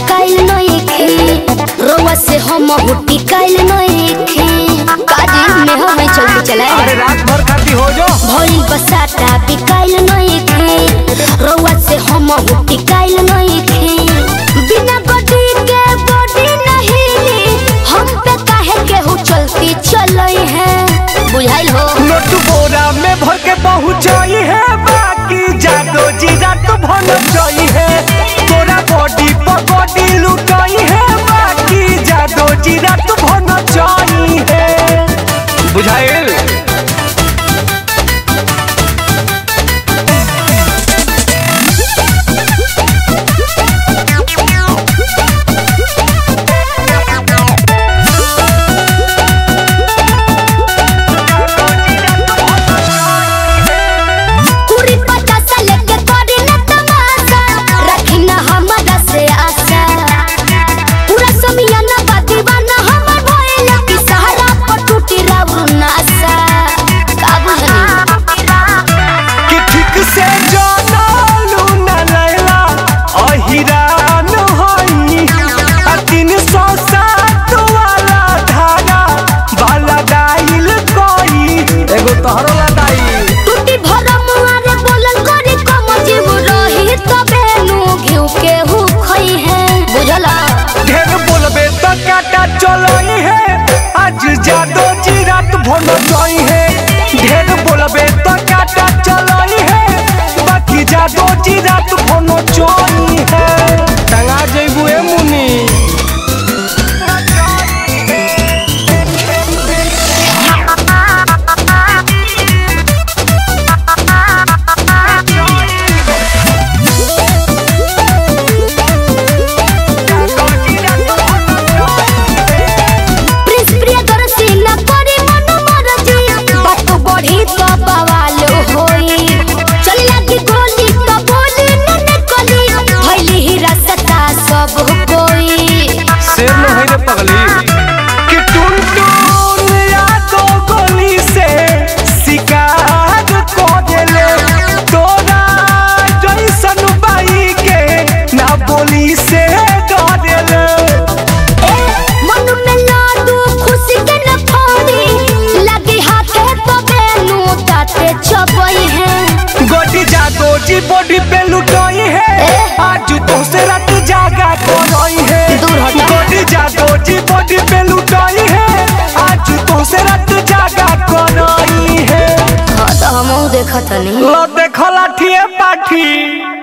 टिकाइल नइखे रोवा से हम टिकाइल नइखे काजी में हमें जल्दी चलाए अरे रात भर खाती हो जो भइल बसाता बिकाइल नइखे रोवा से हम टिकाइल नइखे बिना बॉडी के बॉडी नहीं हम पे काहे केहू चलती चलई है बुझाइल हो नोट बोरा में भर के पहुंचाई है बाकी जादो जी रात भर जाई है तोरा बॉडी पर बॉडी लुटाई है बाकी जादो जी रात भर जाई है बुझाइल पूरी पचासा लेके करी न तमाशा रखी न हमरा से आशा पूरा समियाना बा दीवाना हमर भइल कि सहारा पर टूटी राउर नासा का बुझनी कि ठीक से जाना लू न लैला अहिरान होई आ तीन सौ सात वाला धारा वाला डाइल कोई एगो तोहरो लदाई टूटी भरम मारे बोलन करी कम जीव रही तबे नु घिउ के हु खई है बुझला ढेर बोलबे तो काटा चलोई है आज जादो जी रात भर जाई है ढेर बोलबे तो काटा चलोई है बाकी जादो जी रात भर चोई है टंगा जइबू ए मुनी प्रिंस प्रियदर्शी न करी मन मरजी बात बढ़ी तो बवाल होई चली लगी गोली तो बोली न निकली भइली ही रसता सब कोई शेर न है रे पगली कि टुन टुन यादो गोली से शिकार को देले तोरा जैसन बाई के ना बोली से डरेले ए मन में लाडू खुशी के न फोड़ी लगी हाथे तो बेनु ताते चबई है गोटी जादो जी बॉडी पे लुटाई है आज तो से रात जागा कोई है दूर हटा। गोटी जादो जी बॉडी पे लुटाई है आज तो से रात जागा कोई है हां तो हमहू देखत नहीं लो देखो लाठिए पाठी